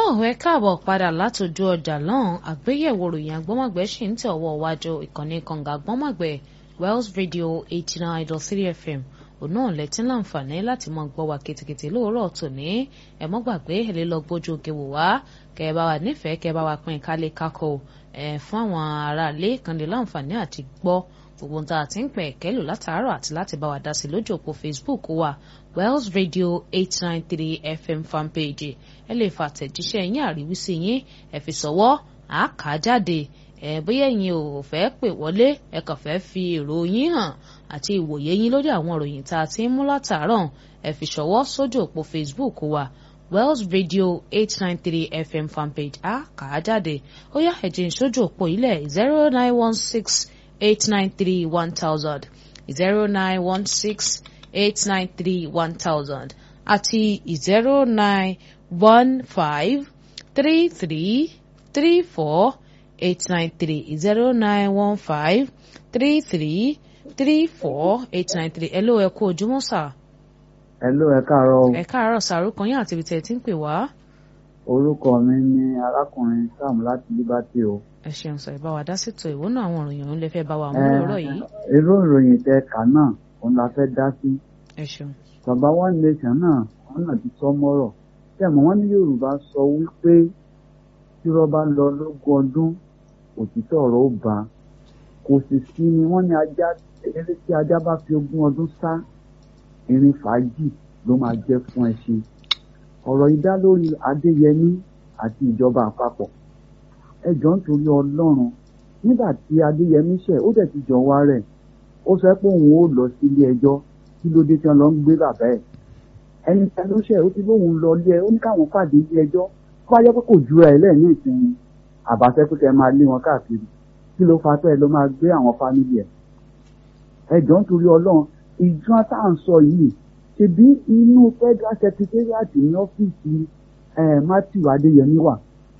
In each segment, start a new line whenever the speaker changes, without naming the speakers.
tó ẹ káàbọ̀ padà látòjú ọjà lọ́hùn àgbéyẹ̀wò ròyìn agbọ́mọ̀gbẹ́ ṣì ń tẹ̀ ọwọ́ iwájú ìkànnì kànga agbọ́mọ̀gbẹ́ Wells Radio eighty nine dot three FM òun náà lẹ́tí láǹfààní láti máa gbọ́ wa kìtìkìtì lóòrọ̀ tòní ẹ mọ́ gbàgbé ẹ lè lọ gbójú òkè wò wá kẹ́ ẹ bá wa nífẹ̀ẹ́ kẹ́ ẹ bá wa pín kálé kákó ẹ fún àwọn aráalé kan lè láǹfààní àti gbọ́ gbogbo ohun tá a ti ń pẹ̀ kẹ́lò látàárọ̀ àti láti bá wa dá sí lójú òpó Facebook wa Wells Radio eight nine three FM fanpage ẹ lè fa àtẹ̀jíṣẹ́ yín àríwísí yín ẹ fi sọ̀wọ́ àáká jáde ẹ bóyá ẹ̀yin ò fẹ́ pè wọlé ẹ kàn fẹ́ fi èrò yín hàn àti ìwòye yín lórí àwọn ìròyìn tá a ti ń mú látàárọ̀ ẹ fi ṣọwọ́ sójú òpó Facebook wa Wells Radio eight nine three FM fanpage àáká jáde ó yá ẹ̀jẹ̀ ìṣojú òpó ilẹ̀ zero nine one six eight nine three one thousand zero nine one six eight nine three one thousand àti zero nine one five three three three four eight nine three zero nine one five three three three four eight nine three ẹ ló ẹ kú ojúmọ́ sà.
ẹ ló ẹ káàárọ̀ o.
ẹ káàárọ̀ sàrúkọ yín àti ibi tẹ̀ tí ń pè wá.
orúkọ mi ni arákùnrin sam láti liberty o.
ẹ ṣeun sọ ìbá wa dá sètò ìwọ náà àwọn ìròyìn òun lè fẹ́ bá wa mú lọ́rọ̀ yìí.
irú ìròyìn tẹ kà náà òun la fẹ́ dá sí.
ẹ ṣeun.
bàbá one nation náà wọn náà ti sọ mọ́rọ̀ tẹ̀mọ́ wọn ní yorùbá sọ wípé tí wọ́n bá lọ lógún ọdún òtítọ́ ọ̀rọ̀ ó bá kò sì sí ni wọ́n ní ajá eré tí ajá bá fi ogún ọdún sá irin fàájì ló máa jẹ́ fún ẹṣin ọ̀rọ̀ yìí dá lórí adéyẹmí àti ìjọba àpapọ̀ ẹ jọ̀ọ́ nítorí ọlọ́run nígbà tí adéyẹmí ṣẹ̀ ó dẹ̀ ti jọ wá rẹ̀ ó sọ pé òun ó lọ sí ilé ẹjọ́ kí ló dé tí wọ́n lọ ń gbé bàbá ẹ̀ ẹni tí a ló ṣẹ̀ ó ti lóun lọ ilé ẹ ó ní káwọn pàdé ilé ẹjọ́ kó wáyé pé kò jura ẹ lẹ́ẹ̀ní ìsinmi àbáṣẹ pé kẹ́ máa lé wọn káàkiri kí ló fa tó ẹ ló máa gbé àwọn fámìlì ẹ ẹ jọ̀ọ́ nítorí ọlọ́run ìjọ tá à ń sọ yìí ṣebí inú federal secretariat ní ọ́fíìsì matthew adéyẹmí wà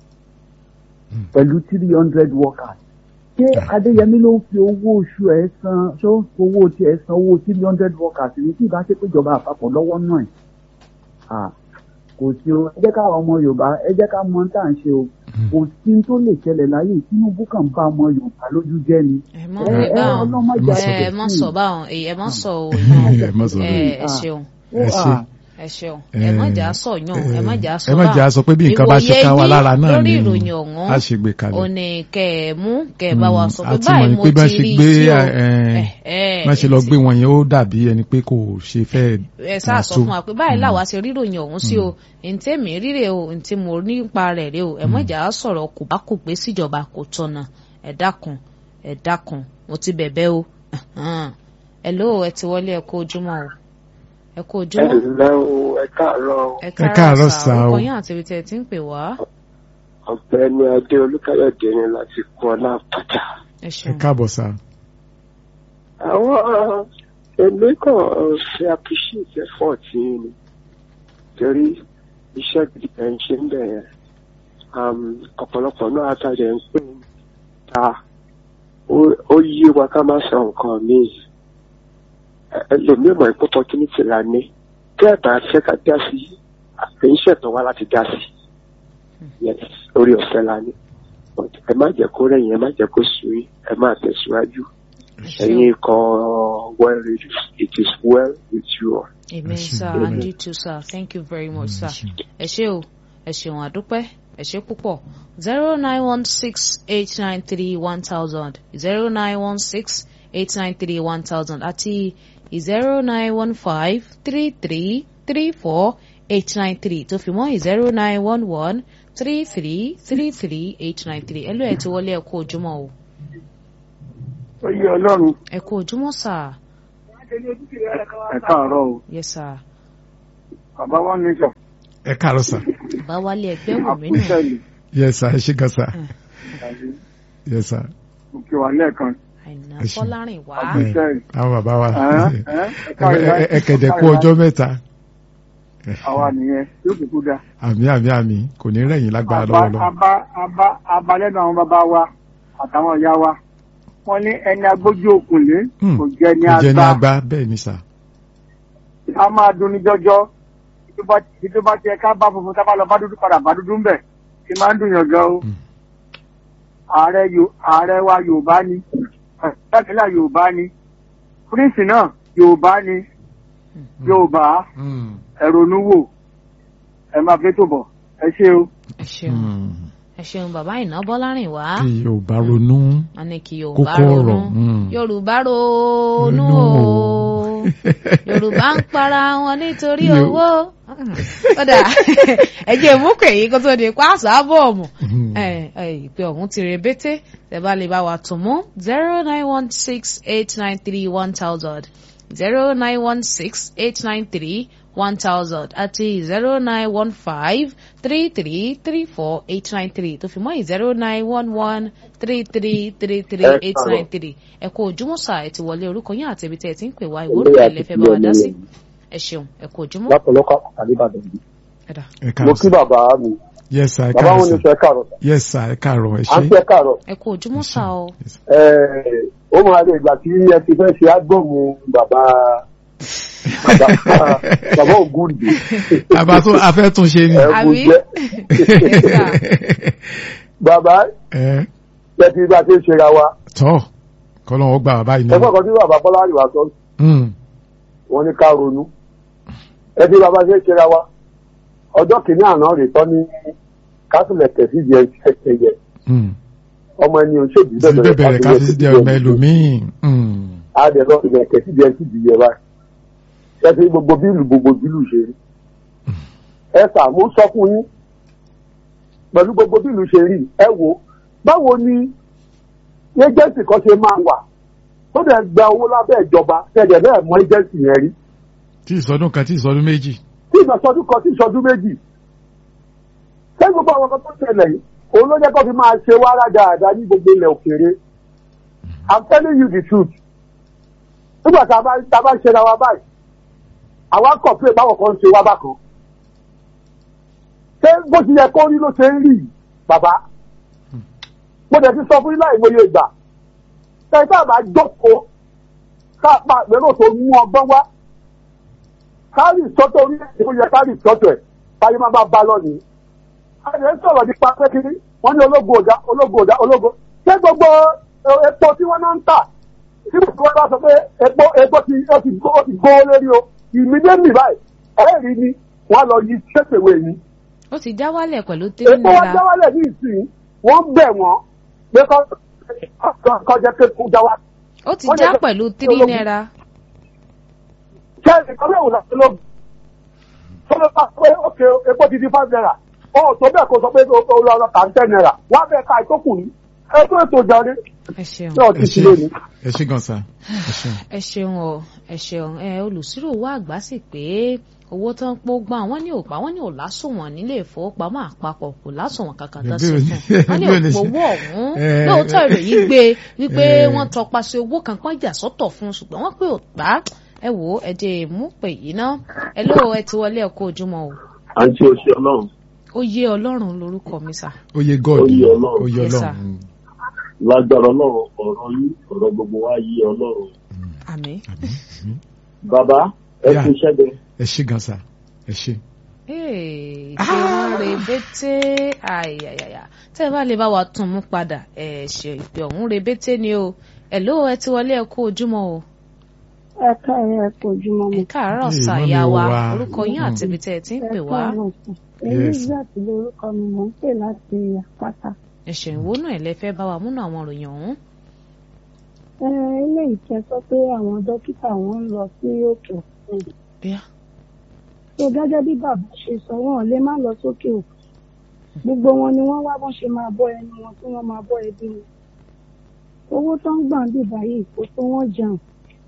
pẹ̀lú three hundred workers ṣé adéyẹmí ló ń fi owó oṣù ẹ̀ san ṣó ń fowó tí ẹ̀ san owó three hundred workers ní tí ìbá ṣe pé ìjọba àpapọ̀ lọ́wọ́ náà ẹ̀ kò sí o ẹ jẹ́ ká ọmọ yorùbá ẹ jẹ́ ká mọ tá à ń ṣe o kò sí tó lè ṣẹlẹ̀ láyé tinubu kàn bá ọmọ yorùbá lójú jẹ́ ni.
ẹ mọ ẹ mọ sọ báwọn ẹ mọ sọ òyìn ẹ ṣeun
ẹ ṣe
ẹ ṣeun ẹ má jà sọ yàn ẹ má jà sọ
ẹ má jà sọ pé bí nǹkan bá ṣe ká wa lára náà
lórí
ni
ìròyìn ọ̀hún
a ṣe gbé kalẹ̀.
ò ní kẹ ẹ mú kẹ ẹ bá wa sọ pé
àti
báyìí
mọ̀
mo
pé bá
ti
ṣe
rí
gbé
tí o
má ṣe lọ gbé wọn yẹn ó dàbí ẹni pé kò ṣe fẹ́
ẹ sáà sọ fún wa pé báyìí làwa ṣe ríròyìn ọ̀hún sí o ntí èmi ríre o ntí mo rí nípa rẹ̀ rè o ẹ má jà sọ̀rọ̀ kò bá kò pé síjọba kò tọ̀nà ẹ dákun ẹ dákun mo ti bẹ̀bẹ̀ o ẹ ló ẹ ti wọlé ẹ kó ojúmọ́ o ẹ kó
ẹ
ojúmọ́
ǹlẹ́ o ẹ káàárọ̀ o.
ẹ
káàárọ̀
káàárọ̀
sà
sà
o.
orúkọ yín àti ibi tẹ̀ ẹ ti ń pè wá
ọ̀gbẹ́ni adé olúkáyọ̀dé ni láti kún ọlá àpàtà.
ẹ
ẹ
ṣeun
káàbọ̀ sá.
àwọn èmi kàn ṣe appreciate effort yín ni torí iṣẹ́ gidi ẹ̀ ń ṣe ń bẹ̀ yẹn Um, ọ̀pọ̀lọpọ̀ náà àtàjẹ̀ ń pè ń ta ó- ó yé wa ká má sọ nǹkan míì ẹlòmíràn ìpò opportunity la ní tí ẹ̀ bá fẹ́ ká dá sí àtẹ̀yìnṣẹ́ tó wá láti dá sí yes orí ọ̀fẹ́ la ní But ẹ má jẹ́ kó rẹ̀yìn ẹ má jẹ́ kó sùn yín ẹ má tẹ̀síwájú ẹ̀yin kan well reduced it is well with you all.
amen sir and you too sir thank you very much sir ẹ ṣé o ẹ ṣeun àdúpẹ́ ẹ ṣé púpọ̀ zero nine one six eight nine three one thousand zero nine one six eight nine three one thousand àti zero nine one five three three three four eight nine three tó fi mọ́ zero nine one one three three three three eight nine three ẹ ló ẹ ti wọlé ẹ kú ojúmọ́ o
ó yẹ ọlọ́run
ẹ kú ojúmọ́ sir
ẹ káàárọ̀ o
yes sir
bàbá wa ní sọ
ẹ káàárọ̀ sá.
bá wálé ẹgbẹ́ wò mí nù
àkúṣẹ́lì
yẹ sá ẹ ṣe gan sá. yẹ sá.
òkè wà lẹ́ẹ̀kan
àìná
ẹ ṣé.
fọlárìn wá
àkúṣẹ́lì
àwọn bàbá wa
ẹ
ẹ kẹ̀dẹ̀ kú ọjọ́ mẹ́ta.
àwa nìyẹn yóò kúkú dá.
àmì àmì àmì kò ní rẹ̀yìn lágbára
àbá
lọ́wọ́ lọ.
àbá àbá àbá lẹ́nu àwọn bàbá wa àtàwọn ìyá wa wọ́n ní ẹni agbójú òkùnlé
Hmm,
kò jẹ́ ní
kò jẹ́ ní
àgbà
agbá bẹ́ẹ̀ ni sá.
a máa dunni jọjọ tó bá ti ẹ ká bá funfun tá a bá lọ bá dúdú padà bá dúdú ń bẹ̀
tí máa ń dùn yàn gan o ààrẹ Yo- ààrẹ wa yorùbá ni ìpínlẹ̀ yorùbá ni prince náà yorùbá ni yorùbá
Mm.
ẹ ronú wò ẹ máa fi tó bọ̀ ẹ ṣé o.
ẹ ṣeun
Mm.
ẹ ṣeun bàbá iná bọ́lárìn wá
kí yorùbá ronú
wọn ní kí yorùbá
kókó
ronú
ọ̀rọ̀ mm.
yorùbá ronú
Ronú
o
o.
yorùbá ń para wọn nítorí
Yo-
owó kódà ẹ jẹ́ mú pé èyí kó tó di pàṣẹ ábọ̀ọ̀mù
Mm.
ẹ ẹ ìpè ọ̀hún ti rebete tẹ́ bá lè bá wa tún mú zero nine one six eight nine three one thousand zero nine one six eight nine three one thousand àti zero nine one five three three three four eight nine three tó fi mọ́ zero nine one one three three three three
Ẹ
eight
káàárọ̀.
nine three ẹ kú ojúmọ́ sà ẹ ti wọlé orúkọ yín àti ibi tẹ́ ẹ ti ń pè wá ìwúrò ẹ̀ lẹ́fẹ̀ẹ́ bá wa dá sí ẹ ṣeun ẹ kú ojúmọ́
lápọ̀lọpọ̀ àkàlíbàdàn yìí.
ẹ̀dá
ẹ
mo
káàárọ̀
kí
sir.
bàbá mi
yes sir ẹ
bàbá
káàárọ̀
wọn ní
sir.
sọ ẹ káàárọ̀
yes sir ẹ káàárọ̀ ẹ
à ń
ṣé.
fẹ́ káàárọ̀
ẹ kú ojúmọ́ sà o
Yes.
Ẹ̀, ó máa lè gbà tí ẹ ti fẹ́ ṣe ágbọ̀mù bàbá bàbá bàbá ògúndì
àbá tó afẹ́ tún ṣe ni.
ẹ̀bùn
Àbí?
jẹ́
Yes,
bàbá
ẹ
ẹ ti bá ti ń ṣera wa
tọ́ kọ́lọ́ wọn gbà wá báyìí
ẹ fọ́kàn tí bàbá bọ́lá àríwá sọ
Mm.
wọn ní ká ronú ẹ ti bàbá ṣe ń ṣera wa ọjọ́ kìíní àná rè tọ́ ní kásìlẹ̀ tẹ̀sí jẹ ẹ̀yẹ
Mm.
ọmọ ẹni ò ṣèjì
sí bẹ̀bẹ̀rẹ̀ ká fi di ọmọ ẹlòmíì. Mm.
àdẹ lọ sí ẹ̀kẹ́ sí jẹ sí ìdíyẹ báyìí ẹ ti gbogbo bílù gbogbo bílù ṣe rí ẹ sà mo sọ fún yín pẹ̀lú gbogbo bílù ṣe rí ẹ wò báwo ni ẹjẹǹsì kan ṣe máa wà tó dẹ̀ gba owó lábẹ́ ìjọba tẹ̀dẹ̀ bẹ́ẹ̀ mọ ẹjẹǹsì yẹn rí
tí ìsọdún kan tí ìsọdún méjì.
tí ìgbàsọdún kan tí ìṣọdún méjì ṣé gbogbo àwọn kan tó ṣẹlẹ̀ yìí òun ló jẹ́ kó fi máa ṣe wàrà dáadáa ní gbogbo ilẹ̀ òkèèrè i'm telling you the truth nígbà tá a bá tá a bá ṣe ra wa báyìí àwa kọ̀ pé báwọn kan ń ṣe wá bákan ṣé bó ti yẹ kó rí ló ṣe ń rí yìí bàbá mo dẹ̀ ti sọ fún yín láì mọye ìgbà ṣe tá a bá jókòó ká pa àgbẹ̀rò tó mú ọgbọ́n wá kárì sọ́tọ̀ orílẹ̀-èdè ó yẹ kárì sọ́tọ̀ ẹ̀ báyìí máa bá bá lọ nìyí. àyè ń sọ̀rọ̀ nípa pé kiri wọ́n ní ológo ọ̀dà ológo ọ̀dà ológo. ṣé gbogbo ẹ- epo tí wọ́n náà ń tà tí mo wọ́n bá sọ pé epo epo ti ó ti gbó ó ti gbó lórí o ìmídéèmí báyìí ẹ̀rí ni wọ́n lọ yí ṣèṣèwé ni.
ó ti já wálẹ̀ pẹ̀lú tírí
epo wa
náírà
jáwálẹ̀ ní ìsìn wọ́n bẹ̀ wọ́n pé kọ́ kọjá pé kó jáwá.
ó ti
wọ́n
já
lè sọ
pẹ̀lú
pé
tírí
ológun-
náírà
ṣé ìkọ́lé òun láti lóògùn tó ló bá pé ókè epo ti di five naira ó tó bẹ́ẹ̀ kó sọ pé ó lọ ọ̀rọ̀ kà ń ten naira wá bẹ́ẹ̀ ká ìtókù ní ẹ tó ètò ìjàre
ẹ ṣeun
náà ti
ẹ
ti
ṣé
lónìí.
ẹ ṣé gan sa ẹ ṣeun.
ẹ ṣeun o ẹ ṣeun ẹ olùsírò owó àgbà sì pé owó tó ń pọ̀ gbọ́n àwọn ní òpá wọn ní ò lásùnwọ̀n nílé ìfowópamọ́ àpapọ̀ kò lásùnwọ̀n kankan tó
Bí
ṣe
ò ní-
fún wọn ní
bí ò ní
òpó
ṣe-
owó ọ̀hún
Eh,
lóòótọ́ ìròyìn gbé wípé
eh.
wọ́n tọpasẹ̀ owó kan pọ́n jà sọ́tọ̀ fún un ṣùgbọ́n wọ́n pé òpá ẹ wò ó ẹ jẹ́ mú pè yìí ná ẹ lóò ẹ ti wọlé ẹ̀kọ́ ojúmọ́ o
àǹtí oṣù ọlọ́run
ó yé ọlọ́run lórúkọ mi sà
oyè god
Oyè Ọlọ́run.
oyè
Yes, sir.
ọlọ́run. Mm.
lágbára ọlọ́run ọ̀rọ̀ yín ọ̀rọ̀ gbogbo wa yí ọlọ́run.
àmín.
bàbá ẹ
Yeah.
kú iṣẹ́ bẹ́ẹ̀.
ẹ ṣé gan sa ẹ ṣé.
Ee, ṣé wọ́n rebete ayayaya tẹ́ ẹ bá lè bá wa tún mú padà ẹ ṣe ìpè ọ̀hún rebete ni o ẹ ló ẹ ti wọlé ẹ kú ojúmọ́ o
ẹ káàárọ̀ ẹ kú ojúmọ́
ẹ
mi.
káàárọ̀
Ee,
ṣàyà
mọ́mí
wa
wa.
orúkọ yín àti ibi tẹ́ ẹ ti ń
ẹ
pè wá
káàárọ̀ sùn.
Yes.
elizabeth lorúkọ mi mò ń pè láti àpáta.
ẹ̀ṣẹ̀ ìwó náà ẹ lẹ fẹ́ bá wa múnú àwọn ìròyìn ọ̀hún
ẹ eléyìí tẹ sọ pé àwọn dókítà wọn ń lọ sí òkè òkun.
bíá
tó gẹ́gẹ́ bí bàbá ṣe sọ wọn ò lè má lọ sókè òkun. gbogbo wọn ni wọ́n wá bọ́n ṣe máa bọ́ ẹnu wọn tí wọ́n máa bọ́ ẹbí wọn. owó tó ń gbà ń bì báyìí kò tó wọ́n jẹun.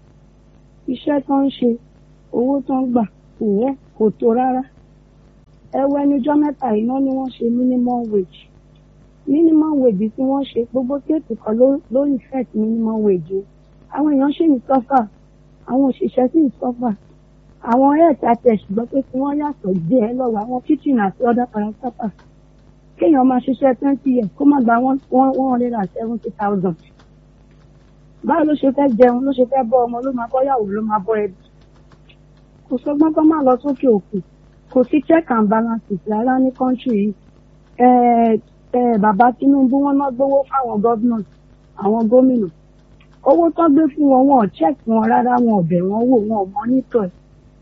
iṣẹ́ tó ń ṣe owó tó ń gbà kò wọ́ kò tó rárá. ẹ wo ẹnujọ́ mẹ́ta iná ni wọ́n ṣe minimum wage minimum wage tí wọ́n ṣe gbogbo stéètì kan ló ló effect minimum wage o. àwọn èèyàn ṣì ń sọ́fà àwọn òṣìṣẹ́ sì ń sọ́fà àwọn health attest gbọ́ pé kí wọ́n yàtọ̀ díẹ̀ lọ́wọ́ àwọn kitchen àti other parastatal kéèyàn máa ṣiṣẹ́ twenty years kó má gba one one one hundred and seventy thousand báwo ló ṣe fẹ́ jẹun ló ṣe fẹ́ bọ́ ọmọ ló máa bọ́ yàwó ló máa bọ́ ẹbí kò sọgbọ́n tó máa lọ sókè òkun kò sí check and balances rárá ní country yìí ẹ ẹ bàbá Tinubu wọn náà gbowó fáwọn gómìnà àwọn gómìnà owó tó gbé fún wọn wọn ò check wọn rárá wọn ò bẹ̀ wọ́n wò wọn ò monitor ẹ̀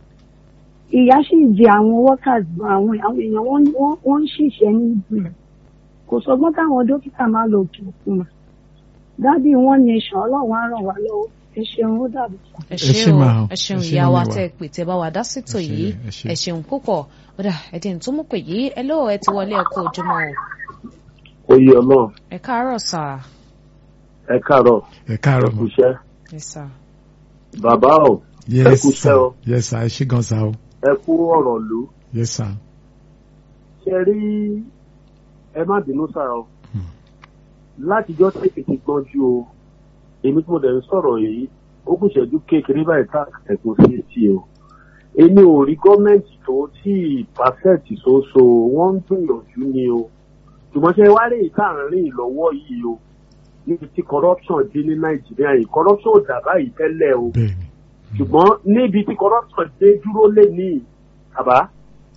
ìyá sì jẹ àwọn workers gan àwọn àwọn èèyàn wọn wọn- wọn ń ṣiṣẹ́ ní ìgbìmọ̀ kò sọgbọ́n káwọn dókítà máa lọ òkè òkun mà dádì wọn ní ẹ̀ṣọ́ ọlọ́run á ràn wá lọ́wọ́ ẹ ṣeun ó dàbí.
ẹ
Ẹ ṣé
ṣeun
máa o.
ẹ ṣeun
Ẹ ṣé
ìyá wa
mọ́mì wa.
tẹ ẹ pè tẹ bá wa dá sítò
Ẹ ṣé,
yìí
ẹ ṣé.
ẹ ṣeun púpọ̀ ọ̀dà ẹ̀dín tó mú pè yìí ẹ lóò ẹ ti wọlé ẹ̀kọ́ ojúmọ́ o
oyè ọlọ́run
ẹ káàárọ̀ sà
ẹ káàárọ̀
ẹ
ẹ
káàárọ̀
kú
mọ́.
iṣẹ́
ẹ sà
bàbá o ẹ
yes
kú
sir
iṣẹ́ o
yes sir ẹ ṣé gan sa o
ẹ kú ọ̀rọ̀ lù
yes sir.
ṣe rí ẹ má bínú sára o
Hmm.
látijọ́ tètè ti gbọ́njú o èmi tí mo dẹ̀ ń sọ̀rọ̀ yìí ó kù ṣẹ́jú kékeré báyìí tá ẹ̀kún sí ti o èmi ò rí gọ́ọ̀mẹ̀ntì tó tí pàṣẹ́ẹ̀tì ṣoṣo wọ́n ń gbìyànjú ni o ṣùgbọ́n ṣe wá rí ìta àárín ìlọ́wọ́ yìí o níbi tí corruption dé ní nàìjíríà yìí corruption ò dà báyìí tẹ́lẹ̀ o
bẹ́ẹ̀ni
ṣùgbọ́n níbi tí corruption dé dúró lé ní àbá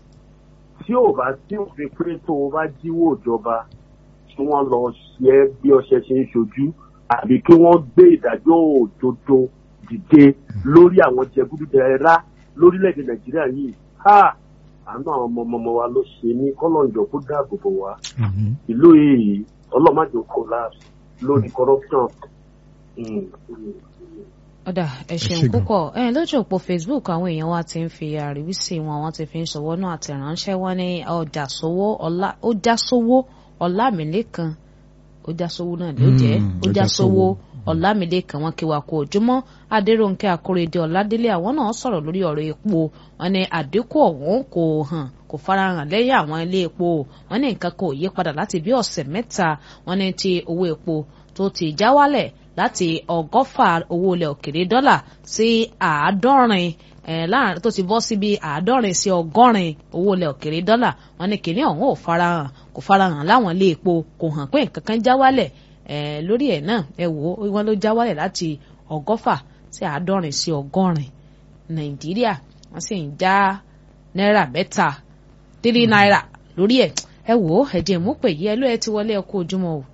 tí ò bá tí òfin pé tó o bá jíwó ìjọba tí wọ́n lọ ṣe é bí ọṣẹ ṣe ń ṣojú àbí kí wọ́n gbé ìdájọ́ òdodo dìde lórí àwọn jẹgúdújẹrá lórílẹ̀‐èdè nàìjíríà yìí ha àánú àwọn ọmọ ọmọ wa ló ṣe ní kọ́lọ́njọ kó dáàbò bò wá
àmín
ìlú yìí ọlọ́màjò collapse lórí corruption. Mm, mm.
ọ̀dà ẹ ṣeun
ṣé gan.
púpọ̀ ẹ lójú òpó Facebook àwọn èèyàn wa ti ń fi àríwísí wọn wọ́n ti fi ń ṣọwọ́ náà àtẹ̀ránṣẹ́ wọn ní ọjà sówó ọlá ó já sówó ọlámìlẹ́kan ó já sówó náà ló jẹ́
Mm,
ó
ó
já
já
sówó
sówó.
ọlámìlẹ́kan wọn kí wa kú ojúmọ́ adéròǹkẹ́ akóredé ọládélé àwọn náà sọ̀rọ̀ lórí ọ̀rọ̀ epo wọn ní àdínkù ọ̀hún kò hàn kò farahàn lẹ́yìn àwọn ilé epo wọn ní nǹkan kò yí padà láti bí ọ̀sẹ̀ mẹ́ta wọn ní ti owó epo tó ti já wálẹ̀ láti ọgọ́fà owó ilẹ̀ òkèrè dọ́là sí àádọ́rin eh, láàrin tó ti bọ́ síbi àádọ́rin sí ọgọ́rin owó ilẹ̀ òkèrè dọ́là wọn ní kìnìún ọ̀hún ò farahàn kò farahàn láwọn ilé epo kò hàn pé nǹkan kan já wálẹ̀ eh, lórí ẹ̀ náà ẹ wò ó wọn ló já wálẹ̀ láti ọgọ́fà sí àádọ́rin sí ọgọ́rin nàìjíríà wọ́n sì ń já náírà mẹ́ta tírí náírà lórí ẹ̀ ẹ wò ó ẹ̀jẹ̀ mú pè yí ẹ ló ẹ ti wọlé ẹ kú ojúmọ́ o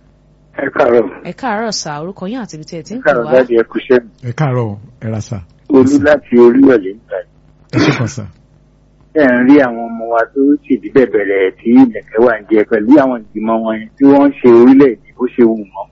ẹ káàárọ̀
ẹ káàárọ̀ sà orúkọ yín àti ibi tí ẹ ti
ẹ
ń pè
káàárọ̀
wá
dáàdi ẹ kú iṣẹ́
ẹ káàárọ̀ ẹ ra sà
olú láti oríyọ̀lẹ̀ nígbà
ẹ ṣé gan sa
ẹ ń rí àwọn ọmọ wa tó ṣèdí bẹ̀bẹ̀rẹ̀ tí ìlẹ̀kẹ̀ wà ń jẹ pẹ̀lú àwọn ìgbìmọ̀ wọn yẹn tí wọ́n ń ṣe orílẹ̀-èdè bó ṣe wù wọ́n.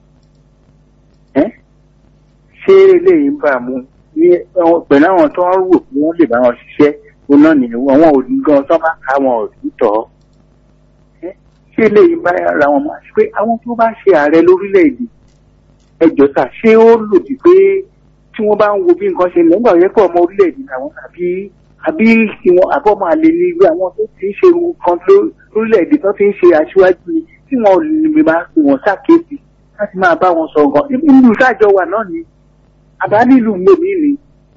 ẹ́ ṣé eléyìí ń bà mú ní àwọn- pẹ̀lú àwọn tó ń rò pé wọ́n lè bá wọn ṣiṣẹ́ òun náà nìyẹn àwọn òní gan tó bá ká wọn ò ní tọ́ ẹ́ ṣé eléyìí ń bá ara wọn máa ṣe pé àwọn tó bá ṣe ààrẹ lórílẹ̀-èdè ẹjọ́ sà ṣé ó lòdì pé tí wọ́n bá ń wo bí nǹkan ṣe lọ nígbà yẹn pé ọmọ orílẹ̀-èdè làwọn àbí àbí tí wọn àbọ̀ máa lè ní irú àwọn tó ti ń ṣe nǹkan ló- lórílẹ̀-èdè tó ti ń ṣe aṣíwájú ni tí wọn ò lè máa pè wọ́n ṣàkíyèsí láti máa bá wọn sọ nǹkan ibi ìlú ìsájọ wà náà ni àbá nílùú mòmí ni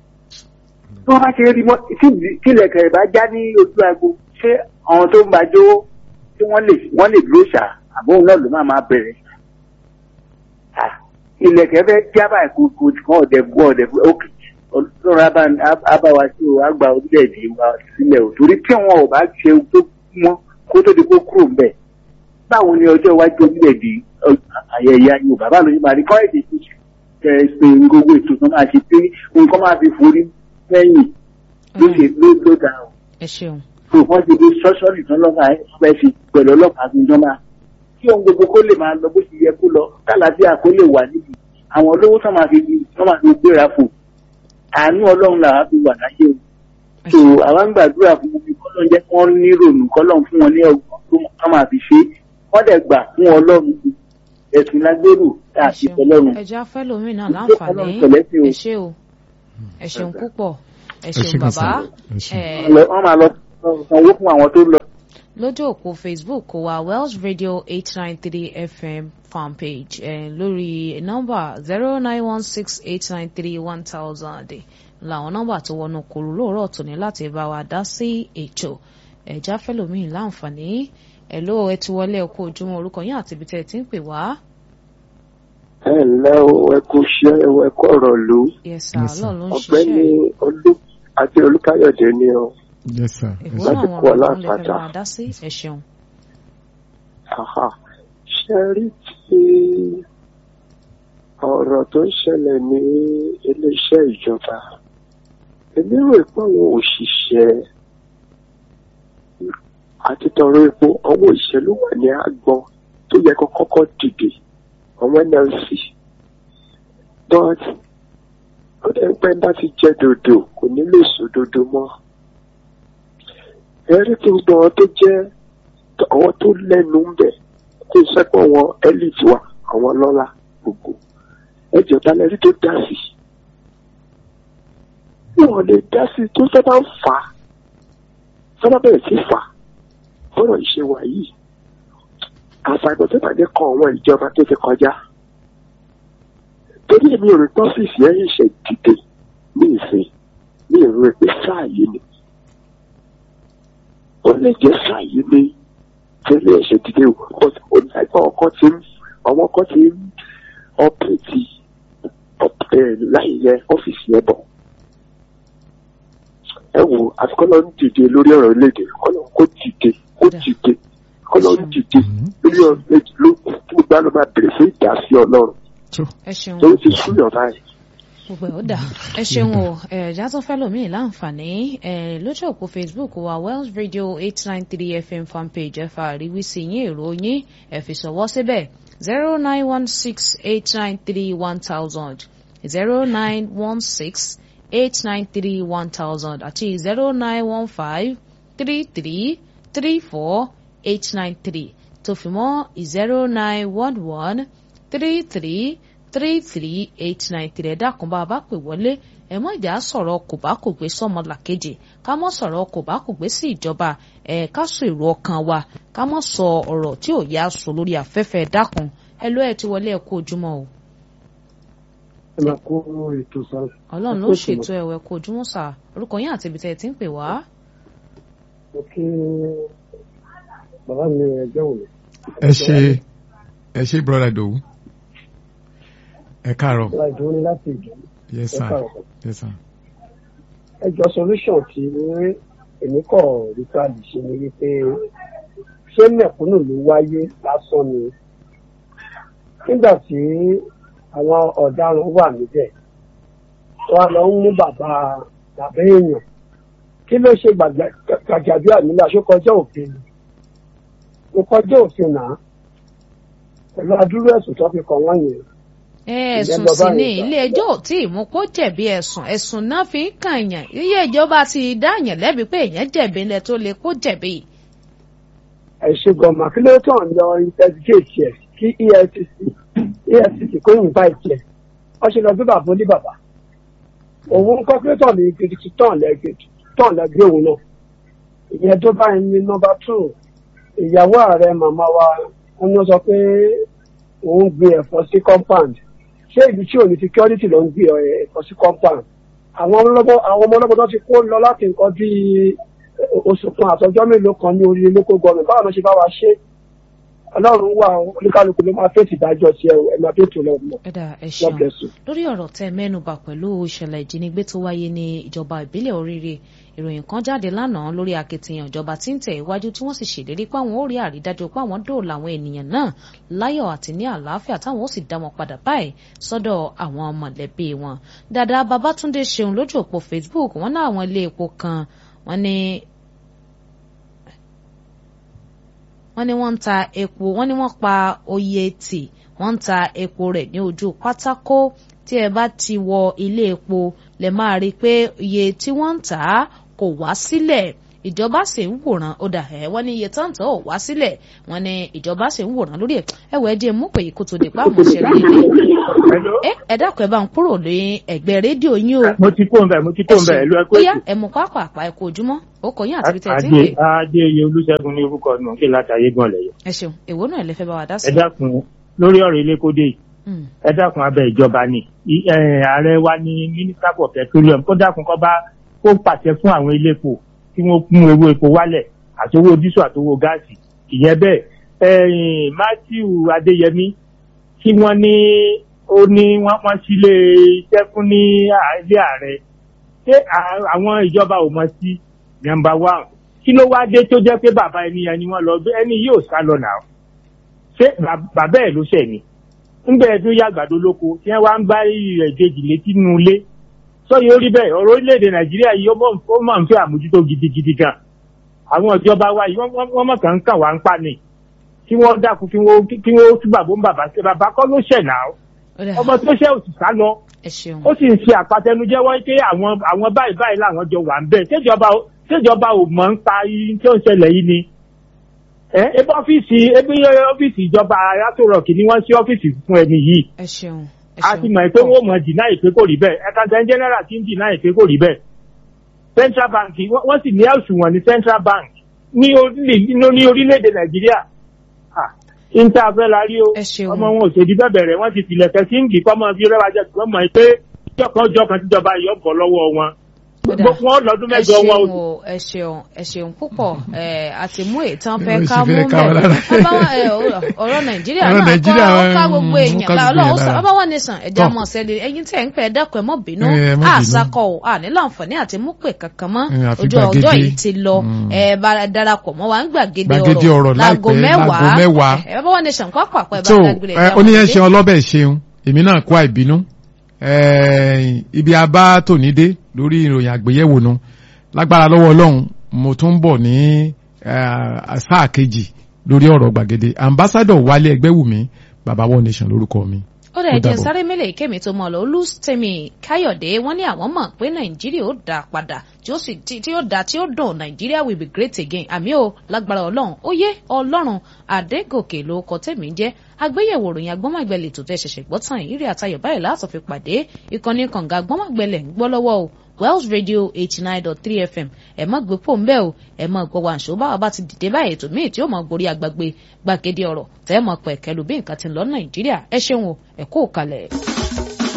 tí wọ́n bá ṣe rí mọ́ tí ìlẹ̀kẹ̀ bá já ní ojú agbo ṣé àwọn tó ń bá jó tí wọ́n lè wọ́n lè dúró ṣá àbóhùn náà ló máa máa bẹ̀rẹ̀ Ah, ilẹ̀kẹ̀ fẹ́ jábà kò kò kàn ọ̀dẹ̀ gbọ́ ọ̀dẹ̀ ókè ọlọ́run abáwa sí o àgbà orílẹ̀-èdè wa sílẹ̀ o torí tí wọn ò bá ṣe ohun tó mọ́ kó tó di kó kúrò ń bẹ̀ báwo ni ọjọ́ iwájú orílẹ̀-èdè ọ- ayẹyẹ Yorùbá báwo ló ṣe máa rí kọ́ èdè tó ṣe kẹ ẹ pé gbogbo ètò tó máa ṣe pé nǹkan máa fi forí lẹ́yìn ló ṣe ló ló dà o
ẹ ṣeun
kò wọ́n ti di sọ́sọ́rì tán lọ́gà ẹ̀ fi pẹ̀lú ọlọ́pàá tó ń jọ máa kí ohun gbogbo kó lè máa lọ bó ti yẹ kó lọ kálàáfíà kó lè wà níbi àwọn olówó tó máa fi tó máa fi gbéra fò àánú ọlọ́run làwọn fi wà láyé o
ẹ
so
ṣeun
àwa ń gbàdúrà fún wọn kọ́lọ́n jẹ́ kí wọ́n ní rònú kọ́lọ́n fún wọn ní ọgbọ́n tó mọ̀ ká máa fi ṣe é wọ́n dẹ̀ gbà fún ọlọ́run ẹ̀sìn lágbèrò tá a
ẹ
ti
ṣeun
fọlọ́run
ẹ jẹ́ afẹ́lómi náà
Ọlọ́run
láǹfààní
pẹ̀lẹ́ sí o.
ẹ ṣé o ẹ ṣeun púpọ̀ ẹ
ẹ ṣé
ṣeun
gan
bàbá
sa ẹ ṣé
ẹ
wọ́n máa lọ sanwó fún àwọn tó lọ.
lójú òpó facebook wa welsh radio eight nine three fm fanpage eh, lórí nọ́mbà zero nine one six eight nine three one thousand làwọn nọ́mbà tó wọnú kòrò lóòrọ̀ tòní láti bá wa dá sí ètò ẹ̀já fẹ́lòmíì láǹfààní ẹ̀ ló ẹ ti wọlé ẹ̀kọ́ ojúmọ́ orúkọ yín àti ibi tẹ́ ẹ ti ń pè wá.
ẹ ǹlẹ́ o ẹ kú iṣẹ́ ẹ kú ọ̀rọ̀ lù
yes sir
Yes, sir.
ọlọ́run ló ń
ọ̀gbẹ́ni
ṣiṣẹ́
olú àti olúkáyọ̀dé ni o
yes sir
ìwọ
ẹ
náà
ṣé
wọn
kú
ọ̀rọ̀ tó ń lè fẹ́
aláàpáta.
máa dá sí ẹ ṣeun.
Aha. ṣe rí ti ọ̀rọ̀ tó ń ṣẹlẹ̀ ní iléeṣẹ́ ìjọba èmi rò pé àwọn òṣìṣẹ́ àti tọrọ epo àwọn òṣìṣẹ́ ló wà ní àgbọn tó yẹ kó kọ́kọ́ dìde àwọn nlc but ó dẹ̀ ń pẹ́ bá ti jẹ́ dòdò kò ní lè sọ dòdò mọ́ ẹ̀rí tí gbogbo àwọn tó jẹ́ àwọn tó lẹ́nu ń bẹ̀ kó sẹ́pọ̀ wọn elite wa àwọn lọ́la gbogbo ẹjọ́ talẹ́rí tó dá sí wọn lè dá sí tó sábà ń fà á sábà bẹ̀rẹ̀ sí fà á bọ́rọ̀ ìṣe wà yìí àfàìmọ̀ tó bàjẹ́ kan àwọn ìjọba tó ti kọjá torí èmi ò rí tọ́fíìsì ẹ̀ ṣe dìde ní ìsìn ní ìrú ẹ pé sáà yìí ni ó lè jẹ́ sáà yìí ni tẹ́lẹ̀ ẹ̀ ṣe dìde o but ó ní àgbà ọkọ tí ń àwọn ọkọ tí ń ọpẹ́tì láì yẹ ọ́fíìsì ẹ̀ bọ̀ ẹ wo àfikọ́lọ́ ń dìde lórí ọ̀rọ̀ orílẹ̀-èdè kọ́lọ́ kó dìde kó dìde kọ́lọ́ ń dìde lórí ọ̀rọ̀ orílẹ̀-èdè ló kí gbogbo àlọ́ máa bèrè fún ìdásí ọlọ́run
ẹ ṣeun
tó ti súyọ̀ báyìí.
gbogbo ẹ̀ ó dà ẹ ṣeun o ẹ̀ẹ́dá tó fẹ́ lòmíì láǹfààní ẹ̀ lójú òpó facebook wa wells radio eight nine three fm fanpage ẹ̀fà àríwísí yín èrò yín ẹ̀ fi ṣọwọ́ síbẹ̀ zero nine one six eight nine three one thousand zero nine one six eight nine three one thousand àti zero nine one five three three three four eight nine three tó fi mọ́ zero nine one one three three three three eight nine three ẹ̀dá kan bá a bá pè wọlé ẹ mọ̀ ìjà sọ̀rọ̀ kò bá kò gbé sọ́mọ làkejì ká mọ̀ sọ̀rọ̀ kò bá kò gbé sí ìjọba ẹ̀ ká sọ èrò ọkàn wa ká mọ̀ sọ ọ̀rọ̀ tí ò yá sọ lórí afẹ́fẹ́ ẹ̀dá kan ẹ ló ẹ ti wọlé ẹ kú ojúmọ́ o.
ẹ máa kó ètò sá.
ọlọ́run ló ṣètò ẹ̀wẹ̀ kú ojúmọ́ sà orúkọ yín àti ibi tẹ́ ẹ ti ń pè wá.
mo kí bàbá mi ẹjọ́ òní.
ẹ ṣe ẹ ṣe brother Dowu ẹ káàárọ̀
ìwà ìdúró ní láti ìdúró.
yes sir yes sir.
ẹjọ́ solution tí èmi kọ̀ rí káàdì ṣe ni wípé ṣé mẹ̀kúnnù ló wáyé lásán ni nígbà tí àwọn ọ̀daràn wà níbẹ̀ wọn lọ ń mú bàbá bàbá èèyàn kí ló ṣe gbàgbàgbà nílẹ̀ aṣọ́kọjọ́ òfin mo kọjá òfin náà pẹ̀lú adúrú ẹ̀sùn tó fi kàn wọ́n yẹn
ẹ̀sùn sì ni ilé ẹjọ́ ò tí ì mú kó jẹ̀bi ẹ̀sùn ẹ̀sùn náà fi ń kàn yàn ilé ìjọba ti dáyàn lẹ́bi pé èèyàn jẹ̀bi ńlẹ̀ tó lè kó jẹ̀bi.
ẹ ṣe gọmà kí ló tàn lọ investigate ẹ kí efcc efcc kó invite ẹ wọ́n ṣe lọ bí bàbá ní bàbá òun kọ́ kí ló tàn ní gidigidi tàn lẹ́gbẹ̀ẹ́ òun náà ìyẹn tó bá ń ní nọ́mbà two ìyàwó ààrẹ màmá wa wọ́n sọ pé òun gbé ẹ̀fọ́ sí compound ṣé ibi tí òní security ló ń gbé ẹ̀kọ́ sí compound àwọn ọmọ ọlọ́mọ tó ti kó lọ láti nǹkan bíi oṣù kan àtọjọ́ mélòó kan ní orí local government báwo ló ṣe bá wa ṣe ọlọ́run wà oníkálukú ló máa fèsì ìdájọ́ tiẹ̀ ẹ̀ máa tó tó lọ́wọ́.
ẹ̀dà ẹ̀ ṣeun lórí ọ̀rọ̀ tẹ́ mẹ́nubà pẹ̀lú ìṣẹ̀lẹ̀ ìjínigbé tó wáyé ní ìjọba ìbílẹ̀ oríire ìròyìn kan jáde lánàá lórí akitiyan ìjọba tí ń tẹ̀ iwájú tí wọ́n sì ṣèlérí pé àwọn ó rí àrídájú pé àwọn dóòlà àwọn ènìyàn náà láyọ̀ àti ní àlàáfíà táwọn ó sì dá wọn padà báyìí sọ́dọ̀ àwọn mọ̀lẹ́bí wọn. dàdà babatunde ṣeun lójú òpó facebook wọn náà àwọn ilé epo kan wọn ní wọ́n ní wọ́n ń ta epo wọ́n ní wọ́n pa oye tì wọ́n ń ta epo rẹ̀ ní ojú pátákó tí ẹ bá ti wọ ilé epo lè máa rí i pé iye tí wọ́n ń tà á kò wá sílẹ̀ ìjọba sì ń wòran ó dà ẹ wọ́n ní iye tó ń tọ́ ò wá sílẹ̀ wọ́n ní ìjọba sì ń wòran lórí ẹ̀ ẹ wọ ẹjẹ mú pé kó tó di pa àwọn ìṣẹ̀lẹ̀ yìí ẹ ẹ dákun ẹ bá ń kúrò ní ẹ̀gbẹ́ rédíò yín o.
mo ti kó ń bẹ mo ti kó ń bẹ ìlú ẹkọ
èkó. ẹ mú pápá àpá ẹkọ ojúmọ́ ó kọ yín àti ibi tẹ ẹ ti ń pè.
adé iye olúṣẹ́gun ní orúkọ mi kí láti ayé gan lẹ́yìn.
ẹ ṣeun èwo náà lè fẹ́ bá wa dá sí.
ẹ dákun lórí ọ̀rọ̀ ilé kódé yìí ẹ dákun abẹ ìjọba ni ààrẹ wa ní minister for petroleum kó dákun kó bá kó pàṣẹ fún àwọn iléepo tí wọ́n mú owó epo wálẹ̀ àti owó dísù àti owó gáàsì ìyẹn bẹ́ẹ̀ matthew adéyẹmí tí wọ́n ní ó ní wọ́n sílé iṣẹ́ fún ní ilé ààrẹ ṣé àwọn ìjọba ò mọ̀ sí number one kí ló wá dé tó jẹ́ pé bàbá ẹni ẹni wọ́n lọ ẹni yóò sá lọ nà ṣé bàbá ẹ̀ ló ṣẹ̀ ni ńgbẹ́ ẹdún yá àgbàdo lóko tí wọ́n wá ń bá rẹ̀ kejì létí nínú ilé sọ́yìn orí bẹ́ẹ̀ ọ̀rọ̀ orílẹ̀-èdè nàìjíríà yìí ó mọ̀ ń fẹ́ àmójútó gidigidi gan àwọn ìjọba wa yìí wọ́n mọ̀ kàn ń kàn wá ń pa ni kí wọ́n dákun kí wọ́n kí wọ́n túbà bó ń bàbá ṣe bàbá kọ́ ló ṣẹ̀ náà ọmọ tó ṣẹ̀ òsì sá lọ ó sì ń ṣe àpàtẹnujẹ́wọ́ pé àwọn àwọn báyìí báyìí làwọn jọ wà ń bẹ̀ ṣèjọba ṣèjọba ò mọ̀ ń pa yìí tí ó ń ṣẹlẹ̀ yìí ni ẹ ebi ọ́fíìsì ebi ọ́fíìsì ìjọba ayatollah ni wọ́n ṣí ọ́fíìsì fún ẹni yìí
ẹ ṣeun
a ti mọ̀ pé wọ́n mọ̀ dìná ìpè kò rí bẹ́ẹ̀ ẹ̀ka tẹ̀ general ti ń dìná ìpè kò rí bẹ́ẹ̀ central bank wọ́n sì ní àsùnwọ̀n ní central bank ní orílẹ̀-èdè nàìjíríà níta fẹ́ la rí o ọmọ wọn ò ṣèdí bẹ́ẹ̀ bẹ̀rẹ̀ wọ́n ti tilẹ̀ kẹ́ síǹgì kọ́ mọ́ fi rẹ́wà jẹ́ kí wọ́n mọ̀ pé jọ̀kan jọ̀kan tíjọba yọ̀ bọ̀ lọ́wọ́ wọn wọn lọ́dún mẹ́jọ wọn
o. ẹ ṣeun ẹ ṣeun púpọ̀ àti mú ìtàn fẹ́ ká mú mẹ́ ọ̀rọ̀ nàìjíríà náà kọ́ ká gbogbo èèyàn ọlọ́run sọ ọba wọn nìsàn ẹ̀jẹ̀ ọmọ ọ̀sẹ̀lẹ̀ ẹ̀yin tẹ̀ ń pẹ́ ẹ̀dẹ́kun ẹ̀ mọ́ bínú àṣàkọ̀ ò ànílò àǹfààní àti mú pè kankan mọ́ ojú ọjọ́ yìí ti lọ ẹ bá darapọ̀ mọ́ wa ń gbàgede ọ̀rọ̀ láago mẹ́wàá ẹ bá wọn nìsàn kọ́ pàpọ̀ ẹ bá dágbére
ẹ̀ oníyẹn ṣe ọlọ́bẹ̀ ṣeun èmi náà kó àìbínú ibi abá tòní dé lórí ìròyìn àgbéyẹ̀wò nu lágbára lọ́wọ́ ọlọ́run mo tún bọ̀ ní sáà kejì lórí ọ̀rọ̀ gbàgede ambassadọ̀ wálé ẹgbẹ́wùmí baba one nation lórúkọ mi.
ó dẹ̀ jẹ́ sáré mélèé kémi tó mọ̀ lọ olùsèmi káyọ̀dé wọ́n ní àwọn mọ̀ pé nàìjíríà ó dá padà tí ó sì tí ó dá tí ó dùn nàìjíríà will be great again àmì ò lágbára ọlọ́run ó yé ọlọ́run àdégòkè ló kọ tèmi jẹ́ agbéyẹ̀wò ròyìn agbọ́mọ̀gbẹ̀lẹ̀ tó tẹ̀ ṣẹ̀ṣẹ̀ gbọ́ tán ìrírí àtayọ̀ báyìí láti fi pàdé ìkànnì kànga agbọ́mọ̀gbẹ̀lẹ̀ ń gbọ́ lọ́wọ́ o Wells Radio eighty nine dot three FM ẹ má gbé pò ń bẹ́ẹ̀ o ẹ má gbọ́ wa àṣọ báwa bá ti dìde báyìí ètò míì tí ó máa gorí agbágbé gbàgede ọ̀rọ̀ tẹ́ ẹ mọ̀ pẹ̀kẹ́ lu bí nǹkan ti ń lọ Nàìjíríà ẹ ṣeun o ẹ kó kalẹ̀.